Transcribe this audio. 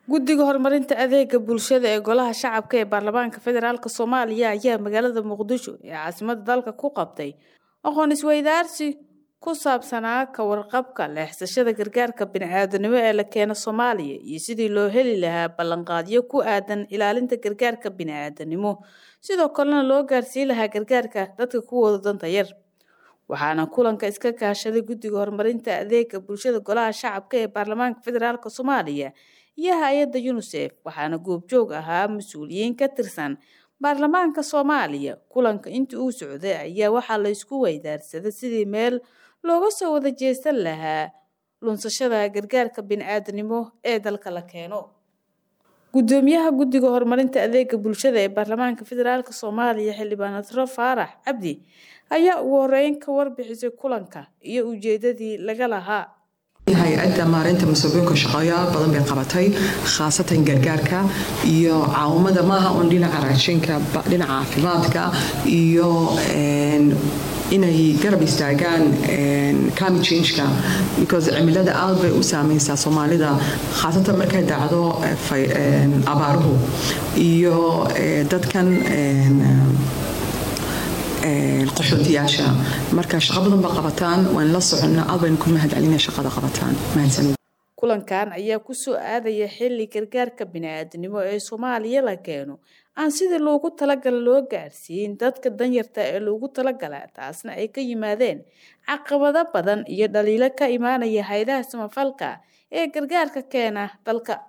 guddiga horumarinta adeega bulshada ee golaha shacabka ee baarlamaanka federaalk soomaaliya ayaa magaalada muqdisho ee caasimada dalka ku qabtay aqoon isweydaarsi ku saabsanaa ka warqabka leexsashada gargaarka bini-aadanimo ee la keeno soomaaliya iyo sidii loo heli lahaa ballanqaadyo ku aadan ilaalinta gargaarka bini-aadanimo sidoo kalena loo gaarsiin lahaa gargaarka dadka kuwooda danta yar waxaana kulanka iska kaashaday guddiga horumarinta adeega bulshada golaha shacabka ee baarlamaanka federaalk soomaaliya iyo hay-adda yunisef waxaana goobjoog ahaa mas-uuliyiin ka tirsan baarlamaanka soomaaliya kulanka intii uu socday ayaa waxaa la isku weydaarsaday sidii meel looga soo wada jeesan lahaa lunsashada gargaarka bini-aadanimo ee dalka la keeno gudoomiyaha guddiga horumarinta adeega bulshada ee baarlamaanka federaalk soomaaliya xildhibaan nasro faarax cabdi ayaa ugu horeyn ka warbixisay kulanka iyo ujeedadii laga lahaa hay-adda maareynta mas-uuliyiinka shaqooyaal badan bay qabatay khaasatan gargaarka iyo caawimada maaha un dhinaca raashinka dhinaca caafimaadka iyo inay garab istaagaan climate changeka because cimilada aad bay u saameysaa soomaalida khaasatan markay dhacdo abaaruhu iyo dadkan qaxootiyaasha marka shaqo badan ba qabataan waan la soconna aad baynu ku mahad celina shaqada qabataan mahadsanid kulankan ayaa kusoo aadaya xilli gargaarka bini-aadanimo ee soomaaliya la keeno aan sidii loogu talagala loo gaarsiin dadka danyarta ee loogu talagala taasna ay ka yimaadeen caqabado badan iyo dhaliilo ka imaanaya haydaha samafalka ee gargaarka keena dalka